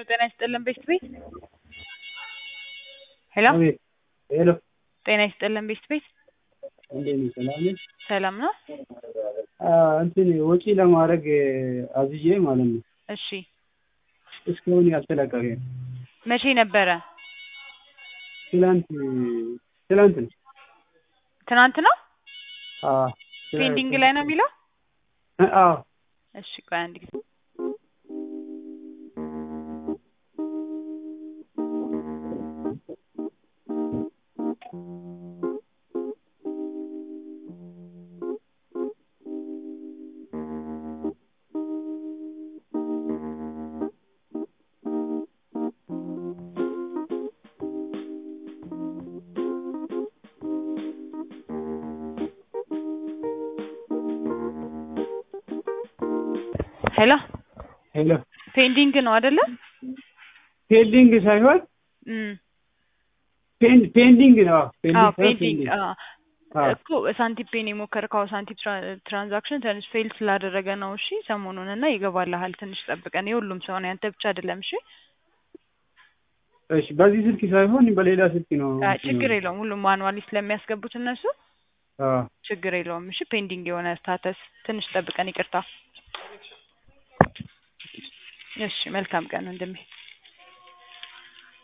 ጤና ይስጥልን ቤስት ቤት ሄሎ አቤት ሄሎ ጤና ይስጥልን ቤስት ቤት እንዴት ነህ? ሰላም ነህ? ሰላም ነው? አ እንትን ወጪ ለማድረግ አዝዤ ማለት ነው። እሺ እስካሁን ያልተለቀቀ መቼ ነበረ? ትላንት ትላንት ነው። ትናንት ነው? አዎ ፔንዲንግ ላይ ነው የሚለው? አዎ እሺ ቆይ አንድ ጊዜ ሄሎ ሄሎ ፔንዲንግ ነው አይደለ? ፔንዲንግ ሳይሆን እም ፔን ፔንዲንግ ነው። አዎ ሳይሆን ፔንዲንግ አዎ አዎ እኮ ሳንቲም ፔን የሞከርከው ሳንቲም ትራ- ትራንዛክሽን ትንሽ ፌል ስላደረገ ነው። እሺ ሰሞኑን እና ይገባልሃል። ትንሽ ጠብቀን የሁሉም ሰው ነው ያንተ ብቻ አይደለም። እሺ እሺ በዚህ ስልክ ሳይሆን በሌላ ስልክ ነው። አይ ችግር የለውም። ሁሉም ማኑዋሊ ስለሚያስገቡት እነሱ አዎ ችግር የለውም። እሺ ፔንዲንግ የሆነ ስታተስ ትንሽ ጠብቀን ይቅርታ። እሺ መልካም ቀን ወንድሜ።